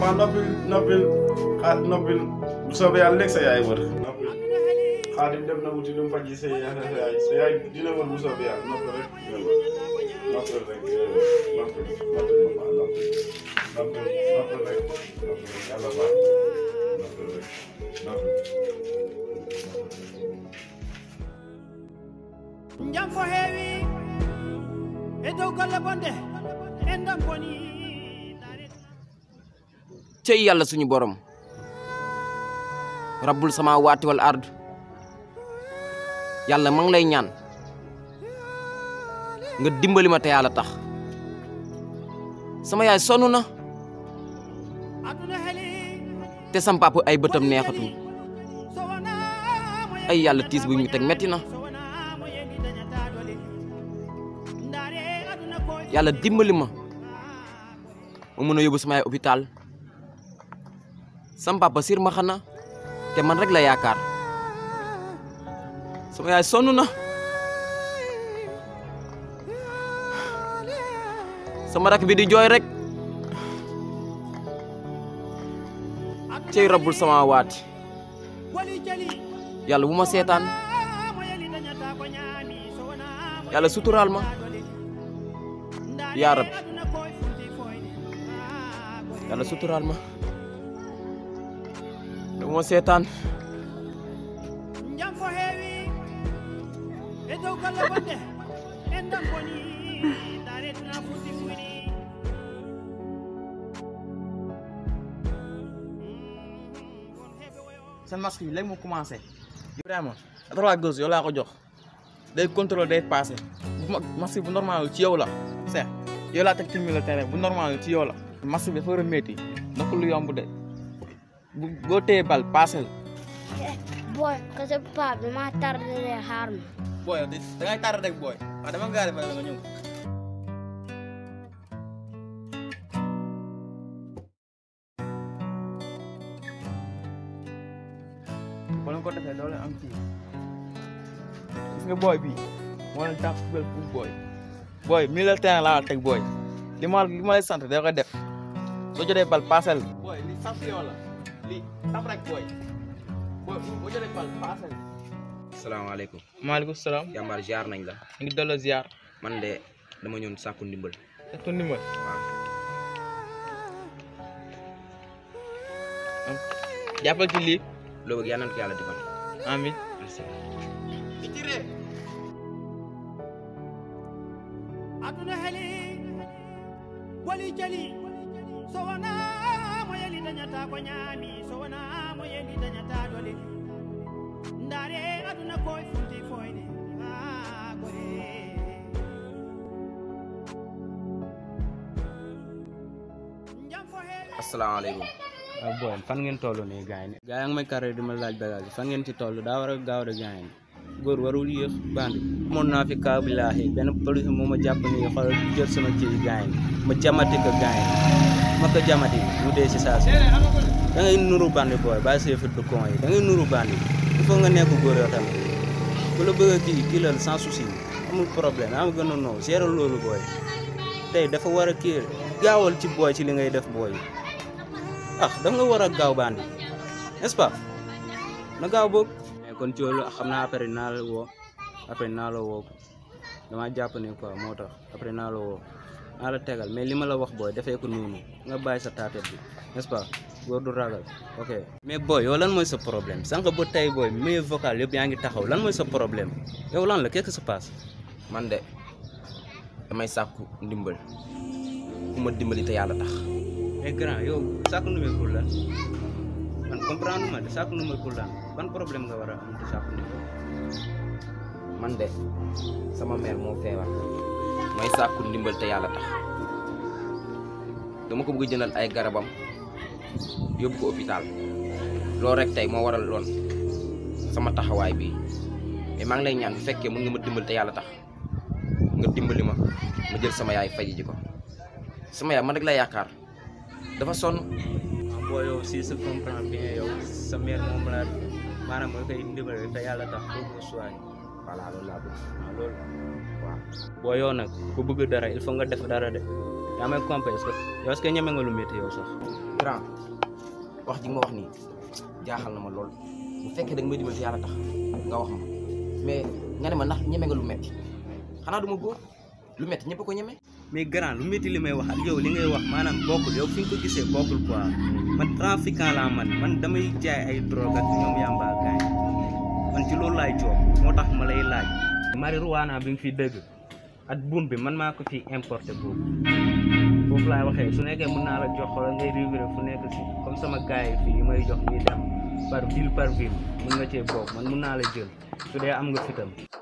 waaw noppil noppil xaar noppil bu soobee yàlla léegi sa yaay wër noppil xaadim dem na wuti lu mu faj sa yaay sa yaay sa yaay dina wër bu soobee yàlla noppil rek dina wër noppil rek noppil noppil ma baax noppil noppil noppil rek noppil yàlla baax noppil rek noppil jam fo heewi e dow golle bonde en ɗon boni cey yàlla suñu borom rabbul sama waati wal ard yàlla ma ngi lay ñaan nga dimbali ma te yàlla tax sama yaay sonn na aduna heeli te sam papa ay bëtam neexatul so wonamo ay yàlla tiis bu ñu teg metti na so wonamo yeli dañata dole ndaare aduna ko yàlla dimbali ma ma mën a yóbbu sama yaay hôpital sam papa sir ma xana te man rek la yaakaar sama yaay sonn na sama rak bi di jooy rek cey rabbul sama waati woli jali yàlla bu ma seetaan mo yeli dañata ko ñaami so wonamo yàlla suturaal ma ndaare yaa rabbi aduna ko funti foyde yàlla suturaal ma bu ma seetaan jam fo heewi e dow golle bonde en ɗon boni ndaare duna funti fuyni seen masque bi léegi mu commencé Ibrahima à droite gauche yow laa ko jox day contrôle day passé bu ma masque bu normal ci yow la Cheikh yow laa teg ci milieu terrain bu normal ci yow la masque bi dafa war a métti naka lu yomb de bu boo téye bal passé la boy kase paa bi maa tardé xaar ma booy da ngay tardé rek booy waaw dama gaare fa nga ñëw boo leen ko defee doo leen am kii gis nga booy bi moo leen tàpp fubal fu booy booy milieu terrain laa teg booy li ma li ma lay sant da ko def soo jotee bal passel booy li sant yow la li tap rek booy booy boo jotee bal passel salaamaaleykum maaleykum salaam jàmbaar ziar nañ la ñu ngi delloo ziar man de dama ñëw sàkku ndimbal est ton numéro jàppal ci lii loo bëgg yàlla na ko yàlla defal amin merci aduna heeli woli jali so wonamo yeli dañata ko ñaami so wonamo yeli dañata dole ndaare aduna ko funti foyde ha gore jam fo heewi asalaamaaleykum waaw booy fan ngeen toll nii gars yi gars yi ngi may carré di ma laaj bagage fan ngeen ci toll daa war a gaaw de gars yi góor warul yéex bandi amoon naa fi kaa billaahi benn police moo ma jàpp nii xoolal jël sama kii gars yi ma jamati ko gars yi ma ko jamati mu dee si saa si da ngay nuru bandi booy bàyyi see fit de con yi da ngay nuru bandi il faut nga nekk góor yoo tamit ku la bëgg a kii kii la sans souci amul problème am gën a noo gérer loolu booy tey dafa war a kii gaawal ci booy ci li ngay def booy ah da nga war a gaaw bandi n'est-ce pas na gaaw boog mais kon ci loolu xam naa après naa la woo après naa la woo dama jàpp ne quoi moo tax après naa la woo naa la tegal mais li ma la wax booy defee ko noonu nga bàyyi sa taatet bi n'est-ce pas góor du ragal ok mais booy yow lan mooy sa problème sànq ba tey booy meilleur vocal yëpp yaa ngi taxaw lan mooy sa problème yow lan la qu'est-ce qui se passe man de damay sàkku ndimbal ku ma dimbali te yàlla tax mais grand yow sàkku numéro pour lan man comprendre ma de sàkku numéro pour lan ban problème nga war a am te sàkku numéro man de sama mère moo feebar may sàkku ndimbal te yàlla tax dama ko bëgg jëndal ay garabam yóbbu ko hôpital loolu rek tey moo waral loon sama taxawaay bi mais maa ngi lay ñaan bu fekkee mën nga ma dimbal te yàlla tax nga dimbali ma ma jël sama yaay faji ji ko sama yaay man rek la yaakaar dafa sonn ah boo yow si se comprend bien yow sa mère moom la maanaam nga koy ndimbali te yàlla tax pour mu soigner voilà loolu laa bëgg waaw loolu waaw boo yow nag ku bëgg dara il faut nga def dara de yaa may compé est-ce que yow est-ce que ñeme nga lu métti yow sax grand wax ji nga ma wax nii jaaxal na ma lool bu fekkee da nga may dimbali te yàlla tax nga wax ma mais nga ne ma ndax ñeme nga lu metti xanaa du ma góor lu metti ñëpp ko ñeme mais grand lu métti li may wax ak yow li ngay wax maanaam bokkul yow fi nga ko gisee bokkul quoi man trafiquant laa man man damay jaay ay drogue ak ñoom yamba gaañ man ci loolu laay coob moo tax ma lay laaj marijuana bi nga fi dëgg ak buum bi man maa ko fi importé boobu foofu laay waxee su nekkee mën naa la jox wala ngay rivré fu nekk si comme sama gars yi fii yi may jox ñuy dem par ville par ville mun nga cee bokk man mun naa la jël su dee am nga fitam